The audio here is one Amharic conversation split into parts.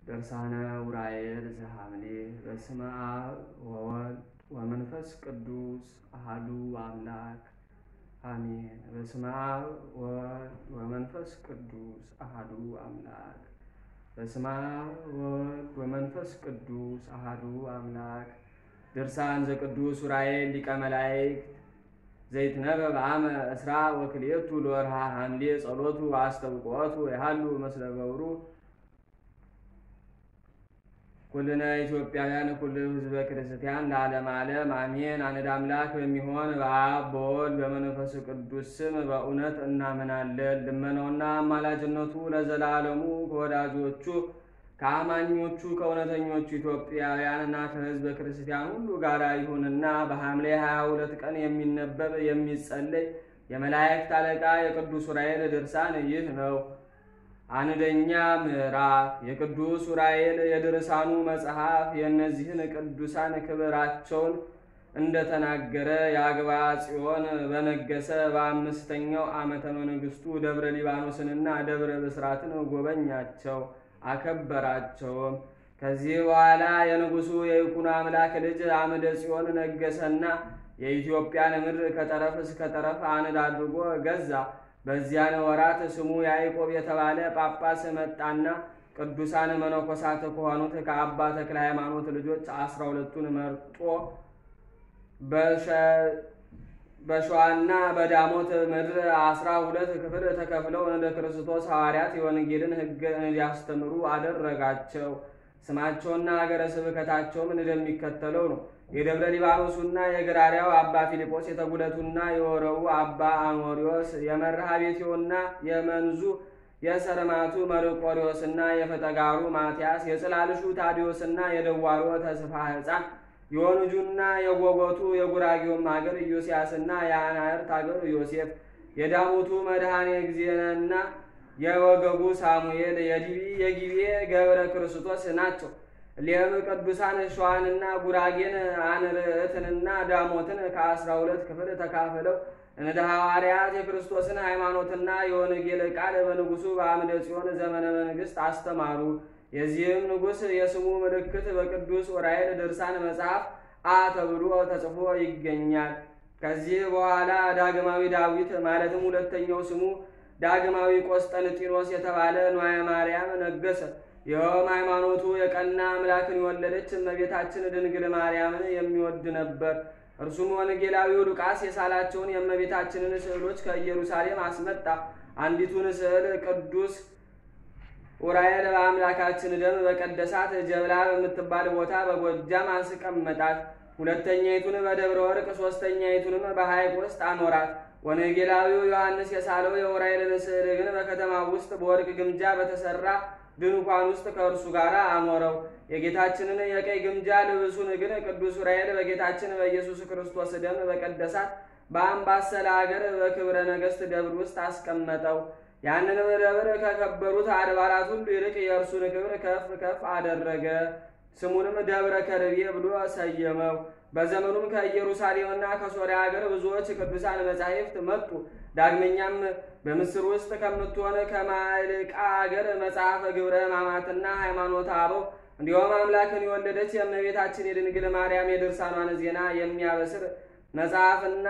ድርሳነ ዑራኤል ዘሐምሌ በስመ አብ ወወልድ ወመንፈስ ቅዱስ አሐዱ አምላክ አሜን። በስመ አብ ወወልድ ወመንፈስ ቅዱስ አሐዱ አምላክ በስመ አብ ወወልድ ወመንፈስ ቅዱስ አሐዱ አምላክ ድርሳን ዘቅዱስ ዑራኤል ሊቀ መላእክት ዘይትነበብ አመ እስራ ወክልኤቱ ለወርሃ ሐምሌ ጸሎቱ አስተብቆቱ ያሃሉ መስለ ገብሩ ኩልነ ኢትዮጵያውያን ኩል ሕዝበ ክርስቲያን ለዓለም ዓለም አሜን። አንድ አምላክ በሚሆን በአብ በወልድ በመንፈስ ቅዱስ ስም በእውነት እናምናለን። ልመናውና አማላጅነቱ ለዘላለሙ ከወዳጆቹ ከአማኞቹ ከእውነተኞቹ ኢትዮጵያውያንና ከሕዝበ ክርስቲያን ሁሉ ጋር ይሁንና በሐምሌ 22 ቀን የሚነበብ የሚጸለይ የመላእክት አለቃ የቅዱስ ዑራኤል ድርሳን ይህ ነው። አንደኛ ምዕራፍ የቅዱስ ዑራኤል የድርሳኑ መጽሐፍ የእነዚህን ቅዱሳን ክብራቸውን እንደተናገረ የአግባ ጽዮን በነገሰ በአምስተኛው ዓመተ መንግስቱ ደብረ ሊባኖስንና ደብረ ብስራትን ጎበኛቸው አከበራቸውም። ከዚህ በኋላ የንጉሱ የይኩኖ አምላክ ልጅ አምደ ጽዮን ነገሰና የኢትዮጵያን ምድር ከጠረፍ እስከ ጠረፍ አንድ አድርጎ ገዛ። በዚያን ወራት ስሙ ያዕቆብ የተባለ ጳጳስ መጣና ቅዱሳን መነኮሳት ከሆኑት ከአባ ተክለ ሃይማኖት ልጆች አስራ ሁለቱን መርጦ በሸዋና በዳሞት ምድር አስራ ሁለት ክፍል ተከፍለው እንደ ክርስቶስ ሐዋርያት የወንጌልን ሕግ እንዲያስተምሩ አደረጋቸው። ስማቸውና ሀገረ ስብከታቸውም እንደሚከተለው ነው። የደብረ ሊባኖሱና የግራሪያው አባ ፊልጶስ፣ የተጉለቱና የወረቡ አባ አኖሪዎስ፣ የመርሃ ቤቴውና የመንዙ የሰርማቱ መርቆሪዎስና የፈጠጋሩ ማትያስ፣ የጽላልሹ ታዲዮስና የደዋሮ ተስፋ ሕፃን፣ የወንጁና የጎጎቱ የጉራጌውም ሀገር ኢዮስያስና የአናርት ሀገር ዮሴፍ፣ የዳሞቱ መድኃኔ ጊዜና የወገጉ ሳሙኤል፣ የዲቢ የጊቤ ገብረ ክርስቶስ ናቸው። ሌም ቅዱሳን ሸዋንና ጉራጌን አንርዕትንና ዳሞትን ከአስራ ሁለት ክፍል ተካፍለው እንደ ሐዋርያት የክርስቶስን ሃይማኖትና የወንጌል ቃል በንጉሱ በአምደ ጽዮን ዘመነ መንግስት አስተማሩ። የዚህም ንጉሥ የስሙ ምልክት በቅዱስ ዑራኤል ድርሳን መጽሐፍ አ ተብሎ ተጽፎ ይገኛል። ከዚህ በኋላ ዳግማዊ ዳዊት ማለትም ሁለተኛው ስሙ ዳግማዊ ቆስጠንጢኖስ የተባለ ንዋየ ማርያም ነገሰ። ይኸውም ሃይማኖቱ የቀና አምላክን የወለደች እመቤታችን ድንግል ማርያምን የሚወድ ነበር። እርሱም ወንጌላዊው ሉቃስ የሳላቸውን የእመቤታችንን ስዕሎች ከኢየሩሳሌም አስመጣ። አንዲቱን ስዕል ቅዱስ ዑራኤል በአምላካችን ደም በቀደሳት ጀብላ በምትባል ቦታ በጎጃም አስቀመጣት። ሁለተኛይቱን በደብረ ወርቅ፣ ሦስተኛይቱንም በሐይቅ ውስጥ አኖራት። ወንጌላዊው ዮሐንስ የሳለው የዑራኤልን ስዕል ግን በከተማ ውስጥ በወርቅ ግምጃ በተሰራ ድንኳን ውስጥ ከእርሱ ጋር አኖረው። የጌታችንን የቀይ ግምጃ ልብሱን ግን ቅዱስ ዑራኤል በጌታችን በኢየሱስ ክርስቶስ ደም በቀደሳት በአምባሰል አገር በክብረ ነገሥት ደብር ውስጥ አስቀመጠው። ያንንም ደብር ከከበሩት አድባራት ሁሉ ይልቅ የእርሱን ክብር ከፍ ከፍ አደረገ። ስሙንም ደብረ ከርቤ ብሎ ሰየመው። በዘመኑም ከኢየሩሳሌምና ከሶርያ ሀገር ብዙዎች ቅዱሳን መጻሕፍት መጡ። ዳግመኛም በምስር ውስጥ ከምትሆን ከማልቃ አገር መጽሐፈ ግብረ ሕማማትና ሃይማኖተ አበው እንዲሁም አምላክን የወለደች የእመቤታችን የድንግል ማርያም የድርሳኗን ዜና የሚያበስር መጽሐፍና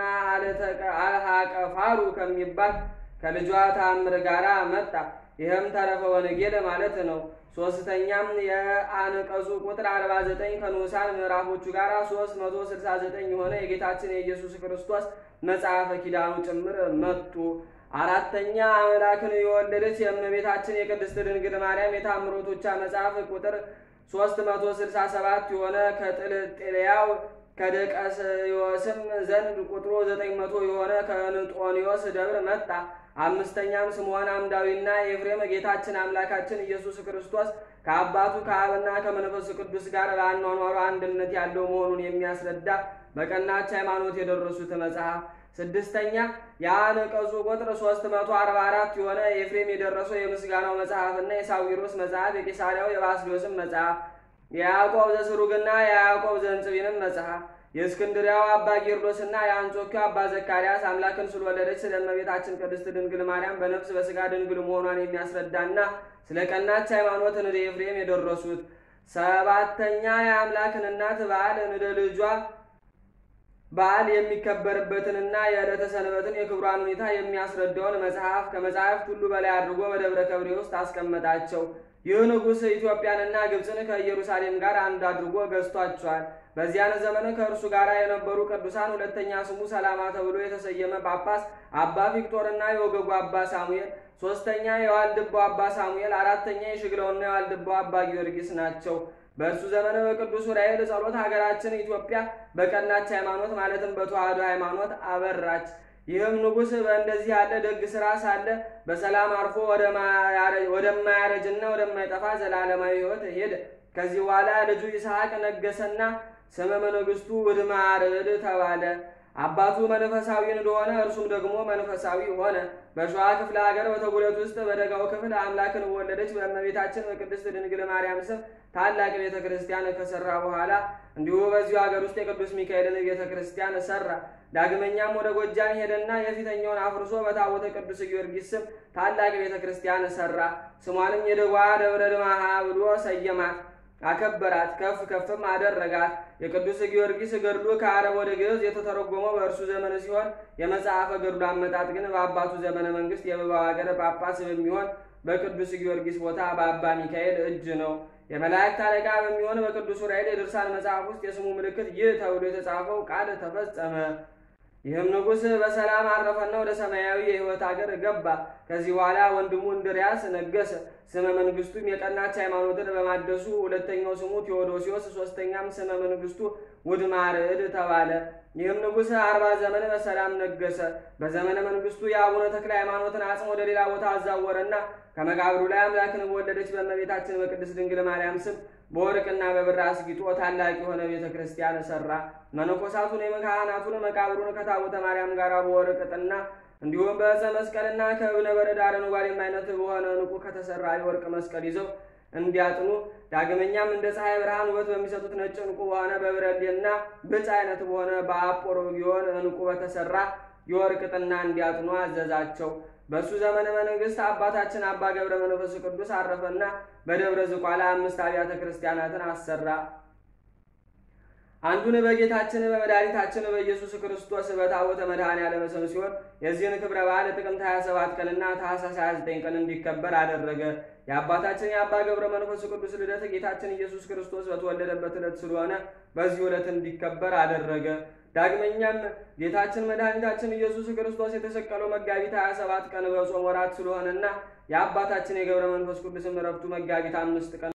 አልሃቀፋሩ ከሚባል ከልጇ ታምር ጋር መጣ። ይህም ተረፈ ወንጌል ማለት ነው። ሶስተኛም የአንቀጹ ቁጥር 49 ከንዑሳን ምዕራፎቹ ጋር 369 የሆነ የጌታችን የኢየሱስ ክርስቶስ መጽሐፈ ኪዳኑ ጭምር መጡ። አራተኛ አምላክን የወለደች የእመቤታችን የቅድስት ድንግል ማርያም የታምሮቶቿ መጽሐፍ ቁጥር 367 የሆነ ከጥልጥልያው ከደቀስዮስም ዘንድ ቁጥሩ 900 የሆነ ከንጦኒዮስ ደብር መጣ። አምስተኛም ስምዖን አምዳዊና ኤፍሬም ጌታችን አምላካችን ኢየሱስ ክርስቶስ ከአባቱ ከአብና ከመንፈስ ቅዱስ ጋር በአኗኗሩ አንድነት ያለው መሆኑን የሚያስረዳ በቀናች ሃይማኖት የደረሱት መጽሐፍ። ስድስተኛ የአንቀጹ ቁጥር 344 የሆነ ኤፍሬም የደረሰው የምስጋናው መጽሐፍና የሳዊሮስ መጽሐፍ፣ የቂሳሪያው የባስልዮስም መጽሐፍ፣ የያዕቆብ ዘስሩግና የያዕቆብ ዘንጽቢንም መጽሐፍ የእስክንድሪያው አባ ጌርሎስና የአንጾኪያው አባ ዘካርያስ አምላክን ስለወለደች ስለ እመቤታችን ቅድስት ድንግል ማርያም በነፍስ በሥጋ ድንግል መሆኗን የሚያስረዳና ስለ ቀናች ሃይማኖት እንደ ኤፍሬም የደረሱት ሰባተኛ የአምላክን እናት በዓል እንደ ልጇ በዓል የሚከበርበትንና የዕለተ ሰንበትን የክብሯን ሁኔታ የሚያስረዳውን መጽሐፍ ከመጽሐፍት ሁሉ በላይ አድርጎ በደብረ ከብሬ ውስጥ አስቀመጣቸው። ይህ ንጉሥ ኢትዮጵያንና ግብፅን ከኢየሩሳሌም ጋር አንድ አድርጎ ገዝቷቸዋል። በዚያን ዘመን ከእርሱ ጋር የነበሩ ቅዱሳን ሁለተኛ ስሙ ሰላማ ተብሎ የተሰየመ ጳጳስ አባ ቪክቶርና የወገጉ አባ ሳሙኤል፣ ሶስተኛ የዋልድባው አባ ሳሙኤል፣ አራተኛ የሽግለውና የዋልድባው አባ ጊዮርጊስ ናቸው። በእርሱ ዘመን በቅዱስ ዑራኤል ጸሎት ሀገራችን ኢትዮጵያ በቀናች ሃይማኖት ማለትም በተዋህዶ ሃይማኖት አበራች። ይህም ንጉሥ በእንደዚህ ያለ ደግ ሥራ ሳለ በሰላም አርፎ ወደማያረጅና ወደማይጠፋ ዘላለማዊ ሕይወት ሄደ። ከዚህ በኋላ ልጁ ይስሐቅ ነገሰና ስመ መንግሥቱ ውድማርድ ተባለ። አባቱ መንፈሳዊ እንደሆነ እርሱም ደግሞ መንፈሳዊ ሆነ። በሸዋ ክፍለ ሀገር በተጉለት ውስጥ በደጋው ክፍል አምላክን ወለደች በእመቤታችን በቅድስት ድንግል ማርያም ስም ታላቅ ቤተ ክርስቲያን ከሰራ በኋላ እንዲሁ በዚሁ ሀገር ውስጥ የቅዱስ ሚካኤልን ቤተ ክርስቲያን ሰራ። ዳግመኛም ወደ ጎጃም ሄደና የፊተኛውን አፍርሶ በታቦተ ቅዱስ ጊዮርጊስ ስም ታላቅ ቤተ ክርስቲያን ሰራ። ስሟንም የደጓ ደብረ ድማሃ ብሎ ሰየማት። አከበራት፣ ከፍ ከፍም አደረጋት። የቅዱስ ጊዮርጊስ ገድሉ ከአረብ ወደ ግዕዝ የተተረጎመው በእርሱ ዘመን ሲሆን የመጽሐፈ ገድሉ አመጣጥ ግን በአባቱ ዘመነ መንግስት የብባው ሀገር ጳጳስ በሚሆን በቅዱስ ጊዮርጊስ ቦታ በአባ ሚካኤል እጅ ነው። የመላእክት አለቃ በሚሆን በቅዱስ ዑራኤል የድርሳን መጽሐፍ ውስጥ የስሙ ምልክት ይህ ተብሎ የተጻፈው ቃል ተፈጸመ። ይህም ንጉሥ በሰላም አረፈና ወደ ሰማያዊ የሕይወት አገር ገባ። ከዚህ በኋላ ወንድሙ እንድርያስ ነገሰ። ስመ መንግስቱም የቀናች ሃይማኖትን በማደሱ ሁለተኛው ስሙ ቴዎዶሲዎስ፣ ሶስተኛም ስመ መንግስቱ ውድማርዕድ ተባለ። ይህም ንጉሥ አርባ ዘመን በሰላም ነገሰ። በዘመነ መንግስቱ የአቡነ ተክለ ሃይማኖትን አጽም ወደ ሌላ ቦታ አዛወረና ከመቃብሩ ላይ አምላክን በወለደች በእመቤታችን በቅድስት ድንግል ማርያም ስም በወርቅና በብር አስጊጦ ታላቅ የሆነ ቤተ ክርስቲያን ሰራ። መነኮሳቱን የካህናቱን መቃብሩን ከታቦተ ማርያም ጋር በወርቅ ጥና እንዲሁም በዕፀ መስቀልና ከእብነ በረድ አረንጓዴም አይነት በሆነ ዕንቁ ከተሰራ የወርቅ መስቀል ይዘው እንዲያጥኑ ዳግመኛም እንደ ፀሐይ ብርሃን ውበት በሚሰጡት ነጭ ዕንቁ በሆነ በብረሌና ብጫ አይነት በሆነ በአጶሮጊዮን ዕንቁ በተሰራ የወርቅ ጥና እንዲያጥኑ አዘዛቸው። በእሱ ዘመነ መንግስት አባታችን አባ ገብረ መንፈስ ቅዱስ አረፈና በደብረ ዝቋላ አምስት አብያተ ክርስቲያናትን አሰራ። አንዱን በጌታችን በመድኃኒታችን በኢየሱስ ክርስቶስ በታቦተ መድኃኔዓለም ስም ሲሆን የዚህን ክብረ በዓል ጥቅምት 27 ቀንና ታኅሳስ 29 ቀን እንዲከበር አደረገ። የአባታችን የአባ ገብረ መንፈስ ቅዱስ ልደት ጌታችን ኢየሱስ ክርስቶስ በተወለደበት ዕለት ስለሆነ በዚህ ዕለት እንዲከበር አደረገ። ዳግመኛም ጌታችን መድኃኒታችን ኢየሱስ ክርስቶስ የተሰቀለው መጋቢት 27 ቀን በጾም ወራት ስለሆነና የአባታችን የገብረ መንፈስ ቅዱስም ዕረፍቱ መጋቢት አምስት ቀን